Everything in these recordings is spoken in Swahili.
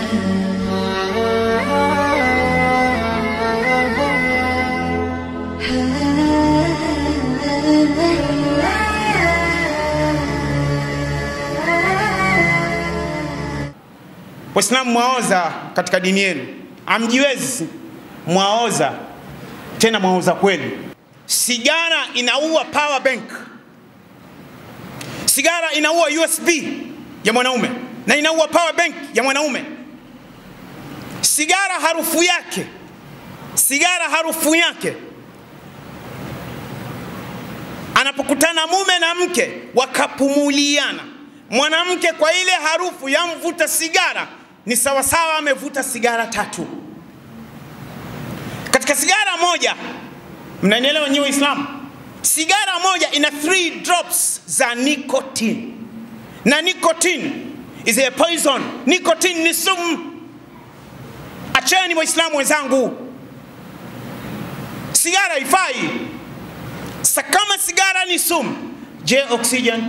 Waislamu mwaoza katika dini yenu, amjiwezi mwaoza, tena mwaoza kweli. Sigara inaua power bank, sigara inaua USB ya mwanaume na inaua power bank ya mwanaume. Sigara harufu yake, sigara harufu yake, anapokutana mume na mke wakapumuliana, mwanamke kwa ile harufu ya mvuta sigara ni sawasawa amevuta sigara tatu. Katika sigara moja, mnanielewa nyinyi Waislamu, sigara moja ina 3 drops za nicotine, na nicotine is a poison. Nicotine ni sumu. Acheni Waislamu wenzangu, sigara haifai. Sa kama sigara ni sumu, je, oxygen?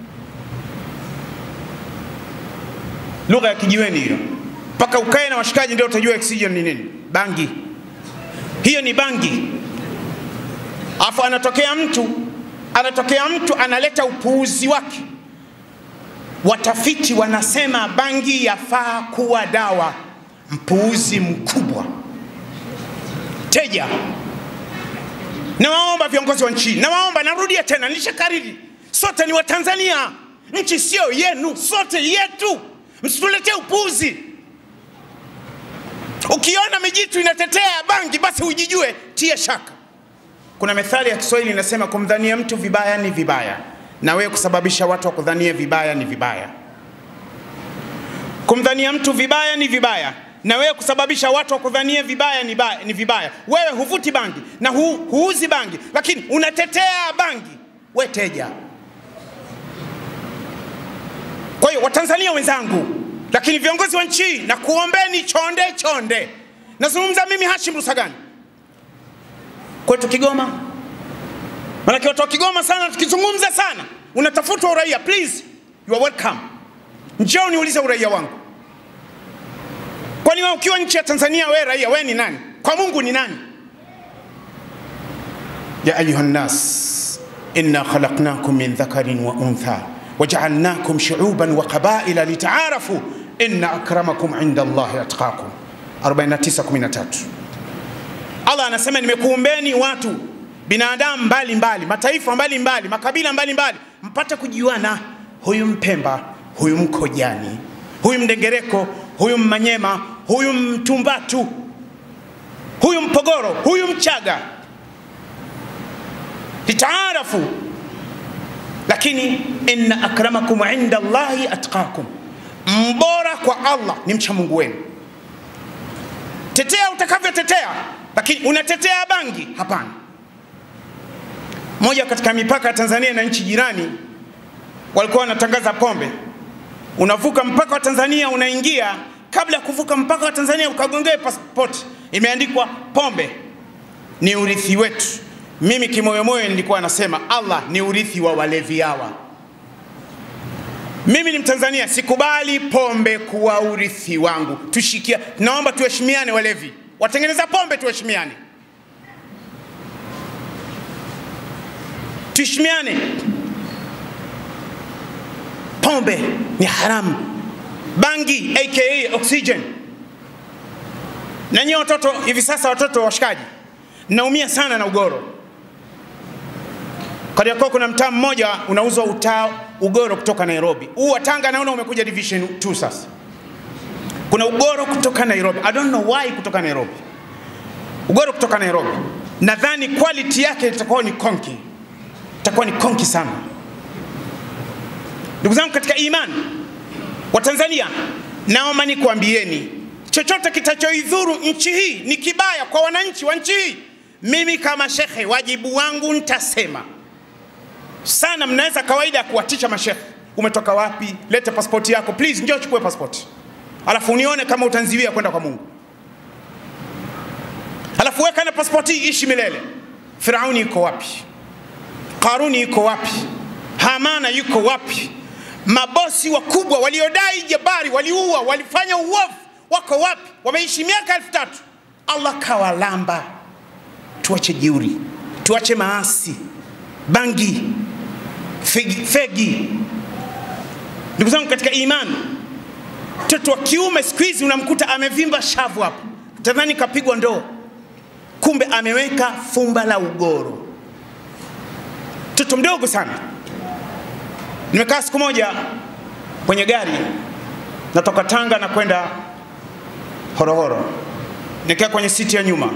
Lugha ya kijiweni hiyo, mpaka ukae na washikaji ndio utajua oxygen ni nini. Bangi hiyo ni bangi. Afu anatokea mtu anatokea mtu analeta upuuzi wake. Watafiti wanasema bangi yafaa kuwa dawa. Mpuuzi mkubwa. Teja, nawaomba viongozi wa nchi, nawaomba, narudia tena, nilishakariri, sote ni Watanzania, nchi sio yenu, sote yetu. Msituletee upuuzi. Ukiona mijitu inatetea bangi, basi ujijue, tia shaka. Kuna methali ya Kiswahili inasema kumdhania mtu vibaya ni vibaya, na wewe kusababisha watu wa kudhania vibaya ni vibaya. Kumdhania mtu vibaya ni vibaya, na wewe kusababisha watu wa kudhania vibaya ni, ba, ni vibaya. Wewe huvuti bangi na hu, huuzi bangi, lakini unatetea bangi, we teja. Kwa hiyo Watanzania wenzangu, lakini viongozi wa nchi, na kuombeni chonde chonde. Nazungumza mimi Hashim Rusagani kwetu Kigoma, manake watu wa Kigoma sana, tukizungumza sana unatafutwa uraia. Please, you are welcome. Njoo niulize uraia wangu. Kwani wewe ukiwa nchi ya Tanzania, wewe raia, wewe ni nani? Kwa Mungu ni nani? ya ayuha nnas inna khalaqnakum min dhakarin wa untha wajaalnakum shuuban wa qabaila litaarafu inna akramakum inda Allahi atqakum 49:13 Allah anasema nimekuumbeni watu binadamu mbalimbali mbali, mataifa mbalimbali mbali, makabila mbalimbali mbali, mpate kujuana, huyu Mpemba, huyu Mkojani, huyu Mdengereko, huyu Mmanyema, huyu Mtumbatu, huyu Mpogoro, huyu Mchaga, litaarafu. Lakini inna akramakum inda Allahi atqakum, mbora kwa Allah ni mcha Mungu wenu. Tetea utakavyotetea lakini unatetea bangi? Hapana. Moja katika mipaka ya Tanzania na nchi jirani walikuwa wanatangaza pombe, unavuka mpaka wa Tanzania unaingia, kabla ya kuvuka mpaka wa Tanzania ukagongea pasipoti imeandikwa pombe ni urithi wetu. Mimi kimoyomoyo nilikuwa nasema Allah ni urithi wa walevi hawa. Mimi ni Mtanzania, sikubali pombe kuwa urithi wangu. Tushikia, naomba tuheshimiane walevi watengeneza pombe tuheshimiane, tuheshimiane. Pombe ni haramu, bangi aka oxygen. Na nyie watoto hivi sasa, watoto washikaji, naumia sana na ugoro. Kariakoo kuna mtaa mmoja unauzwa utaa ugoro kutoka Nairobi. Huu wa Tanga naona umekuja division 2 sasa kuna ugoro kutoka Nairobi. I don't know why kutoka Nairobi. Ugoro kutoka Nairobi, nadhani quality yake itakuwa ni konki, itakuwa ni konki sana. Ndugu zangu katika imani wa Tanzania, naomba nikuambieni, chochote kitachoidhuru nchi hii ni kibaya kwa wananchi wa nchi hii. Mimi kama shekhe, wajibu wangu nitasema sana. Mnaweza kawaida ya kuwatisha mashekhe, umetoka wapi? Lete pasipoti yako please, njoo chukue pasipoti alafu unione kama utanziwia kwenda kwa Mungu, alafu weka na pasipoti ishi milele. Firauni yuko wapi? Karuni yuko wapi? Hamana yuko wapi? Mabosi wakubwa waliodai jabari, waliua, walifanya uovu, wako wapi? Wameishi miaka elfu tatu. Allah kawalamba. Tuache jeuri, tuache maasi, bangi, fegi, fegi. Ndugu zangu katika imani, mtoto wa kiume siku hizi unamkuta amevimba shavu hapo, tadhani kapigwa ndoo, kumbe ameweka fumba la ugoro. Mtoto mdogo sana. Nimekaa siku moja kwenye gari natoka Tanga na kwenda Horohoro, nikaa kwenye siti ya nyuma,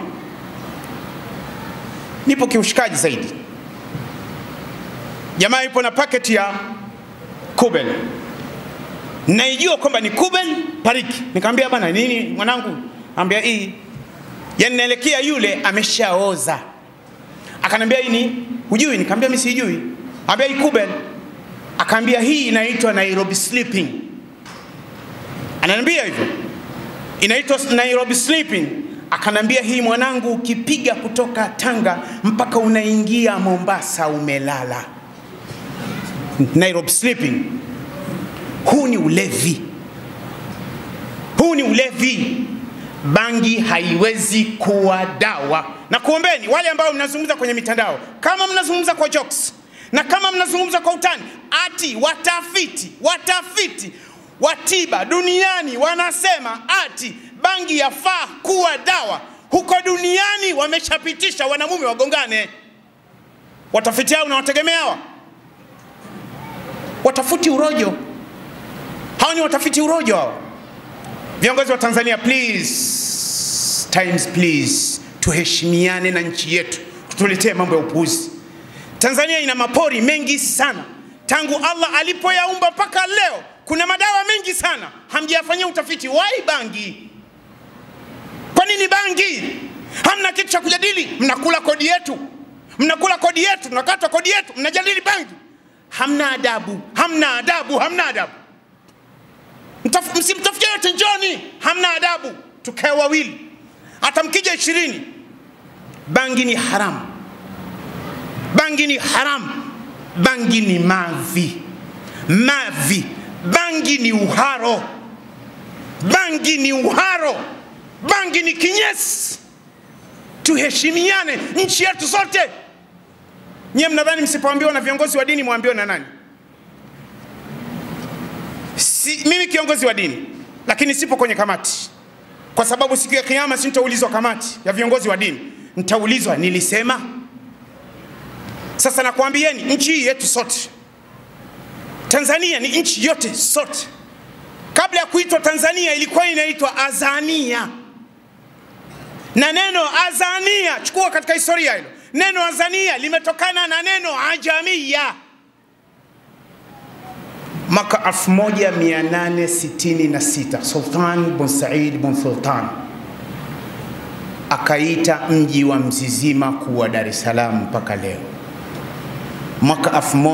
nipo kiushikaji zaidi. Jamaa yupo na paketi ya Kubel, naijua kwamba ni Kubel Pariki. Nikamwambia bana, nini mwanangu? Ambia hii, yani naelekea yule ameshaoza. Akanambia hii ni hujui? Nikamwambia mimi sijui. Ambia hii Kubel. Akaambia hii inaitwa Nairobi sleeping. Ananiambia hivyo inaitwa Nairobi sleeping. Akanambia hii mwanangu, ukipiga kutoka Tanga mpaka unaingia Mombasa umelala. Nairobi sleeping. Huu ni ulevi, huu ni ulevi. Bangi haiwezi kuwa dawa, na kuombeni wale ambao mnazungumza kwenye mitandao, kama mnazungumza kwa jokes na kama mnazungumza kwa utani, ati watafiti watafiti wa tiba duniani wanasema ati bangi yafaa kuwa dawa. Huko duniani wameshapitisha wanamume wagongane. Watafiti hao unawategemea hawa? Watafuti urojo hao, ni watafiti urojo hao. Viongozi wa Tanzania, please times please, tuheshimiane na nchi yetu, tutuletee mambo ya upuuzi. Tanzania ina mapori mengi sana, tangu Allah alipoyaumba mpaka leo kuna madawa mengi sana, hamjayafanyia utafiti. Wai bangi? Kwa nini bangi? Hamna kitu cha kujadili, mnakula kodi yetu, mnakula kodi yetu, tunakata kodi yetu, mnajadili bangi. Hamna adabu, hamna adabu, hamna adabu. Msimtafutie yote, njoni, hamna adabu. Tukae wawili, hata mkija ishirini. Bangi ni haramu, bangi ni haramu, bangi ni mavi, mavi bangi ni uharo, bangi ni uharo, bangi ni kinyesi. Tuheshimiane nchi yetu sote. Nyie mnadhani msipoambiwa na viongozi wa dini mwambiwe na nani? Si, mimi kiongozi wa dini lakini sipo kwenye kamati, kwa sababu siku ya Kiyama si nitaulizwa kamati ya viongozi wa dini, nitaulizwa nilisema. Sasa nakwambieni nchi hii yetu sote Tanzania ni nchi yote sote. Kabla ya kuitwa Tanzania ilikuwa inaitwa Azania, na neno Azania, chukua katika historia hilo, neno Azania limetokana na neno ajamia. Mwaka 1866 Sultan bin Said bin Sultan akaita mji wa Mzizima kuwa Dar es Salaam mpaka leo mwaka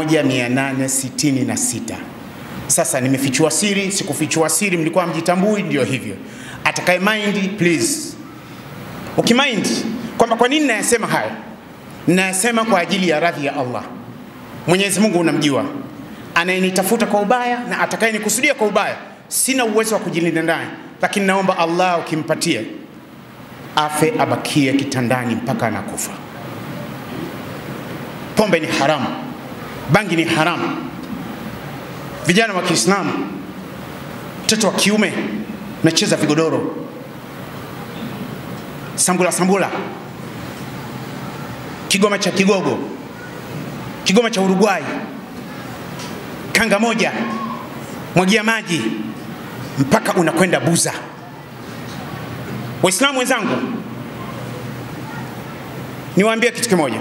1866. Sasa nimefichua siri, sikufichua siri, mlikuwa mjitambui, ndio hivyo. Atakaye mind please, ukimind kwamba kwa nini nayasema haya, nayasema kwa ajili ya radhi ya Allah. Mwenyezi Mungu unamjua, anayenitafuta kwa ubaya na atakayenikusudia kwa ubaya, sina uwezo wa kujilinda naye, lakini naomba Allah ukimpatie afe, abakie kitandani mpaka anakufa. Pombe ni haramu, bangi ni haramu. Vijana wa Kiislamu, mtoto wa kiume nacheza vigodoro, sambula sambula, kigoma cha Kigogo, kigoma cha Uruguay, kanga moja, mwagia maji mpaka unakwenda Buza. Waislamu wenzangu, niwaambie kitu kimoja.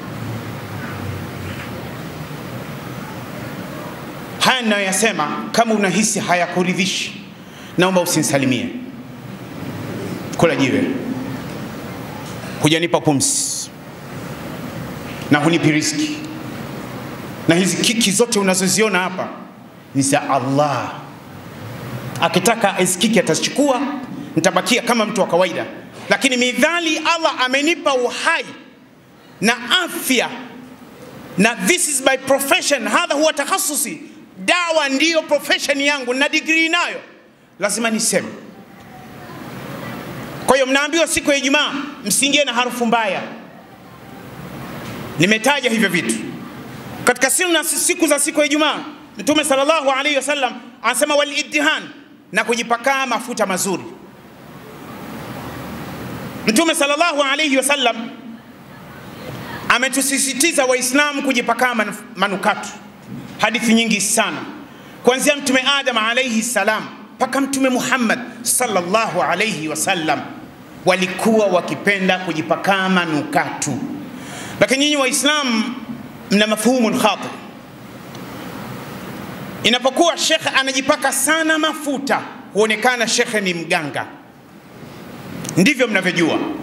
Haya ninayoyasema, kama unahisi hayakuridhishi, naomba usinisalimie. Kula jiwe, hujanipa pumzi na hunipi riziki, na hizi kiki zote unazoziona hapa ni za Allah. Akitaka hizi kiki atazichukua, nitabakia kama mtu wa kawaida, lakini midhali Allah amenipa uhai na afya, na this is my profession, hadha huwa takhasusi dawa ndiyo profession yangu na degree nayo, lazima niseme Kwa hiyo mnaambiwa siku ya Ijumaa msiingie na harufu mbaya. Nimetaja hivyo vitu katika sunna siku za siku ya Ijumaa. Mtume sallallahu alaihi wasallam anasema waliddihan, na kujipakaa mafuta mazuri. Mtume sallallahu alaihi wasallam ametusisitiza Waislamu kujipakaa manukato, hadithi nyingi sana, kuanzia Mtume Adam alaihi salam mpaka Mtume Muhammad sallallahu alaihi wasallam walikuwa wakipenda kujipakaa manukato, lakini nyinyi Waislamu mna mafhumu khati. Inapokuwa shekhe anajipaka sana mafuta, huonekana shekhe ni mganga. Ndivyo mnavyojua